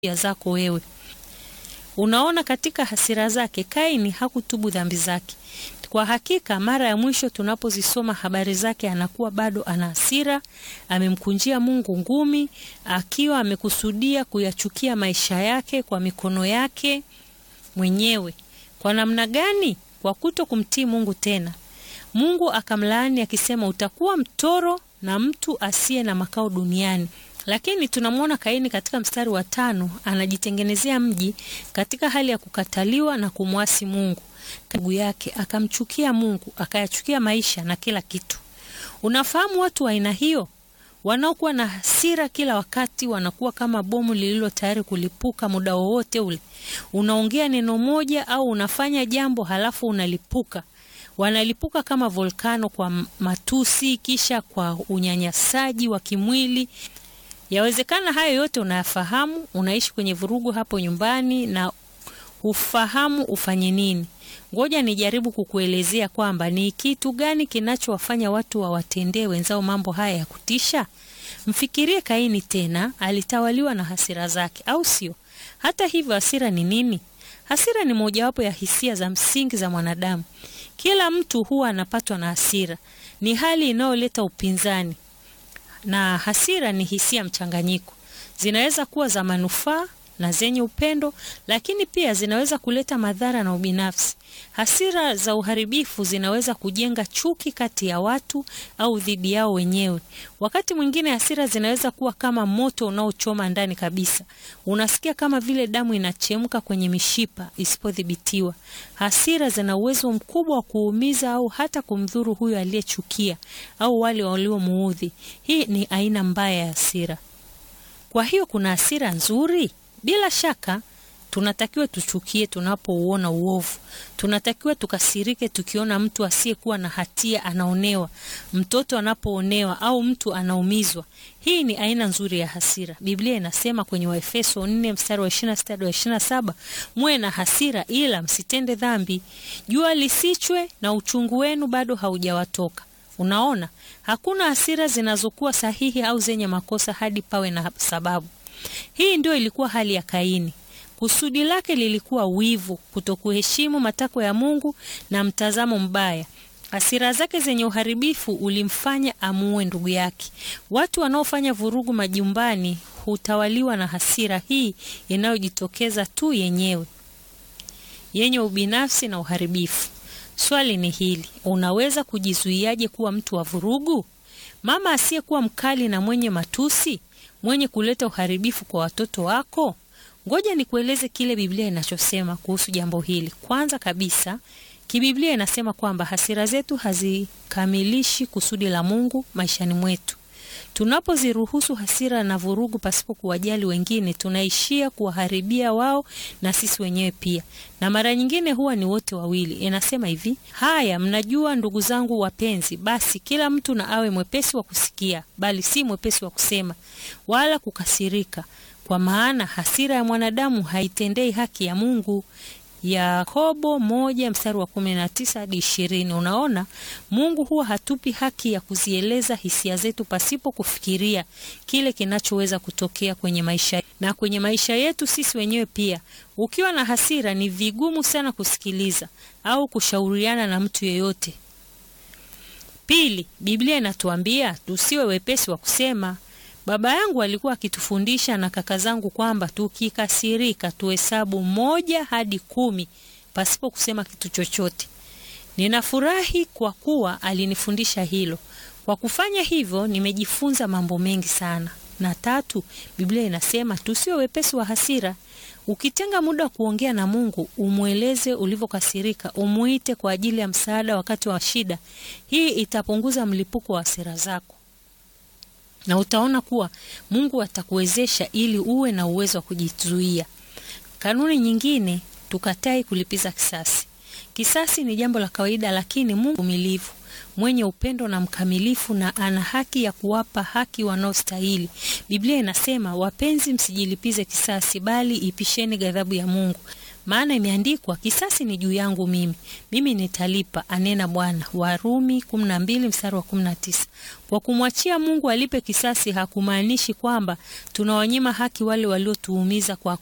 ya zako wewe. Unaona, katika hasira zake Kaini hakutubu dhambi zake. Kwa hakika, mara ya mwisho tunapozisoma habari zake, anakuwa bado ana hasira, amemkunjia Mungu ngumi, akiwa amekusudia kuyachukia maisha yake kwa mikono yake mwenyewe. Kwa namna gani? Kwa kuto kumtii Mungu tena. Mungu akamlaani akisema, utakuwa mtoro na mtu asiye na makao duniani. Lakini tunamwona Kaini katika mstari wa tano anajitengenezea mji katika hali ya kukataliwa na kumwasi Mungu. Ndugu yake akamchukia Mungu, akayachukia maisha na kila kitu. Unafahamu watu wa aina hiyo wanaokuwa na hasira kila wakati, wanakuwa kama bomu lililo tayari kulipuka muda wowote ule. Unaongea neno moja au unafanya jambo halafu unalipuka. Wanalipuka kama volkano, kwa matusi, kisha kwa unyanyasaji wa kimwili. Yawezekana hayo yote unayafahamu, unaishi kwenye vurugu hapo nyumbani na hufahamu ufanye nini. Ngoja nijaribu kukuelezea kwamba ni kitu gani kinachowafanya watu wawatendee wenzao mambo haya ya kutisha. Mfikirie Kaini tena, alitawaliwa na hasira zake, au sio? Hata hivyo, hasira ni nini? Hasira ni mojawapo ya hisia za msingi za mwanadamu. Kila mtu huwa anapatwa na hasira. Ni hali inayoleta upinzani, na hasira ni hisia mchanganyiko. Zinaweza kuwa za manufaa na zenye upendo, lakini pia zinaweza kuleta madhara na ubinafsi. Hasira za uharibifu zinaweza kujenga chuki kati ya watu au dhidi yao wenyewe. Wakati mwingine hasira zinaweza kuwa kama moto unaochoma ndani kabisa. Unasikia kama vile damu inachemka kwenye mishipa isipodhibitiwa. Hasira zina uwezo mkubwa wa kuumiza au hata kumdhuru huyo aliyechukia au wale waliomuudhi. Hii ni aina mbaya ya hasira. Kwa hiyo kuna hasira nzuri? Bila shaka tunatakiwa tuchukie tunapouona uovu. Tunatakiwa tukasirike tukiona mtu asiyekuwa na hatia anaonewa, mtoto anapoonewa au mtu anaumizwa. Hii ni aina nzuri ya hasira. Biblia inasema kwenye Waefeso 4 mstari wa 26 hadi 27, muwe na hasira ila msitende dhambi, jua lisichwe na uchungu wenu bado haujawatoka. Unaona, hakuna hasira zinazokuwa sahihi au zenye makosa hadi pawe na sababu. Hii ndio ilikuwa hali ya Kaini. Kusudi lake lilikuwa wivu, kutokuheshimu matakwa ya Mungu na mtazamo mbaya. Hasira zake zenye uharibifu ulimfanya amuue ndugu yake. Watu wanaofanya vurugu majumbani hutawaliwa na hasira hii inayojitokeza tu yenyewe, yenye ubinafsi na uharibifu. Swali ni hili, unaweza kujizuiaje kuwa mtu wa vurugu? Mama asiyekuwa mkali na mwenye matusi, mwenye kuleta uharibifu kwa watoto wako? Ngoja nikueleze kile Biblia inachosema kuhusu jambo hili. Kwanza kabisa, kibiblia inasema kwamba hasira zetu hazikamilishi kusudi la Mungu maishani mwetu. Tunapoziruhusu hasira na vurugu pasipo kuwajali wengine, tunaishia kuwaharibia wao na sisi wenyewe pia, na mara nyingine huwa ni wote wawili. Inasema hivi: haya, mnajua ndugu zangu wapenzi, basi kila mtu na awe mwepesi wa kusikia, bali si mwepesi wa kusema, wala kukasirika kwa maana hasira ya mwanadamu haitendei haki ya Mungu. Yakobo moja mstari wa kumi na tisa hadi ishirini. Unaona, Mungu huwa hatupi haki ya kuzieleza hisia zetu pasipo kufikiria kile kinachoweza kutokea kwenye maisha na kwenye maisha yetu sisi wenyewe pia. Ukiwa na hasira, ni vigumu sana kusikiliza au kushauriana na mtu yeyote. Pili, Biblia inatuambia tusiwe wepesi wa kusema. Baba yangu alikuwa akitufundisha na kaka zangu kwamba tukikasirika tuhesabu moja hadi kumi pasipo kusema kitu chochote. Ninafurahi kwa kuwa alinifundisha hilo. Kwa kufanya hivyo, nimejifunza mambo mengi sana. Na tatu, Biblia inasema tusiwe wepesi wa hasira. Ukitenga muda wa kuongea na Mungu, umweleze ulivyokasirika, umuite kwa ajili ya msaada wakati wa shida. Hii itapunguza mlipuko wa hasira zako na utaona kuwa Mungu atakuwezesha ili uwe na uwezo wa kujizuia. Kanuni nyingine, tukatai kulipiza kisasi. Kisasi ni jambo la kawaida, lakini Mungu mvumilivu, mwenye upendo na mkamilifu, na ana haki ya kuwapa haki wanaostahili. Biblia inasema, wapenzi, msijilipize kisasi, bali ipisheni ghadhabu ya Mungu, maana imeandikwa, kisasi ni juu yangu mimi, mimi nitalipa, anena Bwana. Warumi 12 mstari wa 19. Kwa kumwachia Mungu alipe kisasi hakumaanishi kwamba tunawanyima haki wale waliotuumiza kwa